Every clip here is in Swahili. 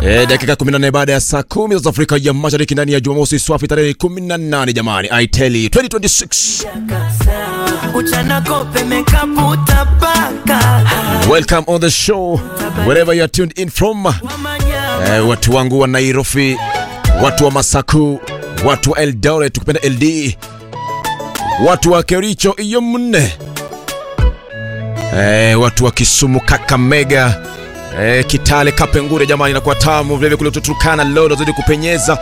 E, dakika 14 baada ya saa kumi za Afrika ya Mashariki ndani ya Jumamosi swafi tarehe 18 jamani, I tell you 2026. Uchana kope mekaputa paka Welcome on the show wherever you are tuned in from. E, watu wangu wa Nairobi, watu wa Masaku, watu wa Eldoret, tukipenda LD, watu wa Kericho iyo mne, e, watu wa Kisumu, Kakamega Eh, Kitale Kapengure jamani, inakuwa tamu vile vile kule Turkana Lolo zidi kupenyeza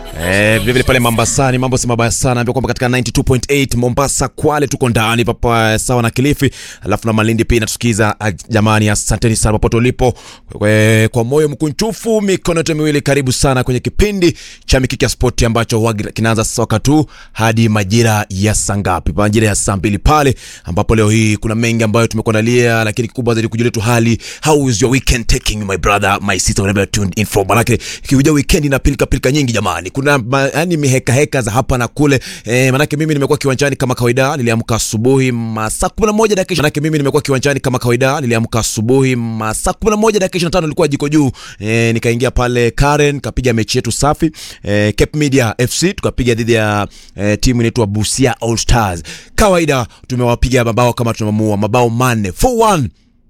eh, vile vile pale Mombasani mambo si mabaya sana, naambia kwamba katika 92.8 Mombasa, Kwale tuko ndani papa sawa na Kilifi, alafu na Malindi pia inatusikiza. Ah, Jamani, asanteni sana popote ulipo eh, kwa moyo mkunchufu, mikono yote miwili, karibu sana kwenye kipindi cha Mikiki ya Spoti ambacho huwa kinaanza soka tu hadi majira ya saa ngapi? Majira ya saa mbili pale, ambapo leo hii kuna mengi ambayo tumekuandalia, lakini kikubwa zaidi kujulia tu hali, how is your weekend taking my brother my sister wherever you're tuned in from. Manake ikikuja weekend na pilika pilika nyingi jamani, kuna ma, yani miheka heka za hapa na kule eh, manake mimi nimekuwa kiwanjani kama kawaida, niliamka asubuhi masaa 11 dakika manake mimi nimekuwa kiwanjani kama kawaida, niliamka asubuhi masaa 11 dakika 25 nilikuwa jiko juu eh, nikaingia pale Karen kapiga mechi yetu safi eh, Cape Media FC tukapiga dhidi ya eh, timu inaitwa Busia All Stars. Kawaida tumewapiga mabao kama tumemua mabao manne 4-1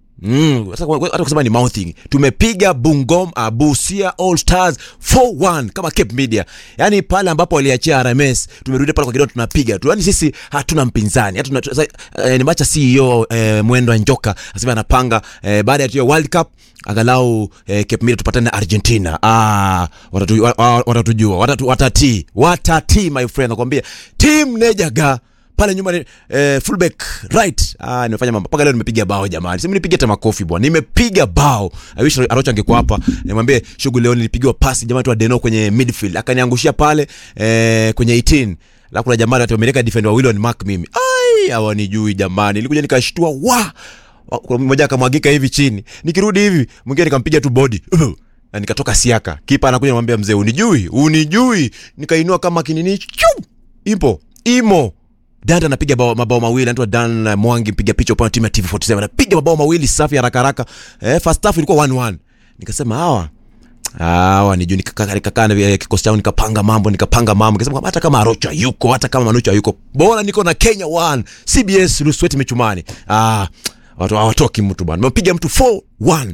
Mm, sasa kwa- hata kusema ni mouthing. Tumepiga Bungom uh, Busia All Stars 4-1 kama Cape Media. Yaani pale ambapo waliachia RMS, tumerudi pale kwa kidogo tunapiga tu. Yaani sisi hatuna mpinzani. Hatuna sasa, eh, nimeacha CEO eh, Mwendo wa Njoka asema anapanga eh, baada ya hiyo World Cup angalau eh, Cape Media tupatane na Argentina. Ah, watatu, wa- wa- watatujua, watatu, watati, watati my friend nakwambia. Team Nejaga pale nyuma ni eh, fullback right. Ah, nimefanya mambo mpaka leo nimepiga bao jamani, simi nipige hata makofi bwana, nimepiga bao. I wish Arocha angekuwa hapa nimwambie shughuli leo nilipigiwa pasi jamani tu Adeno kwenye midfield akaniangushia pale eh, kwenye 18 la kuna jamaa ati wameleka defender wawili on mark mimi, ai hawanijui jamani, nilikuja nikashtua wa wa- kuna mmoja akamwagika hivi chini, nikirudi hivi mwingine nikampiga tu body na nikatoka siaka. Kipa anakuja namwambia mzee, unijui unijui, nikainua kama kinini chu ipo imo Dada anapiga bao- mabao mawili, anaitwa Dan uh, Mwangi, mpiga picha upande wa timu ya TV47 anapiga mabao mawili safi haraka haraka. Eh, first half ilikuwa 1-1. Nikasema hawa hawa ni juu, nikakaa nikakaa na eh, kikosi changu nikapanga mambo nikapanga mambo, nikasema kwamba hata kama Arocha yuko hata kama Manucha yuko, bora niko na Kenya 1 CBS Lusweti Michumani. Ah, watu hawatoki mtu bwana, nimepiga mtu 4-1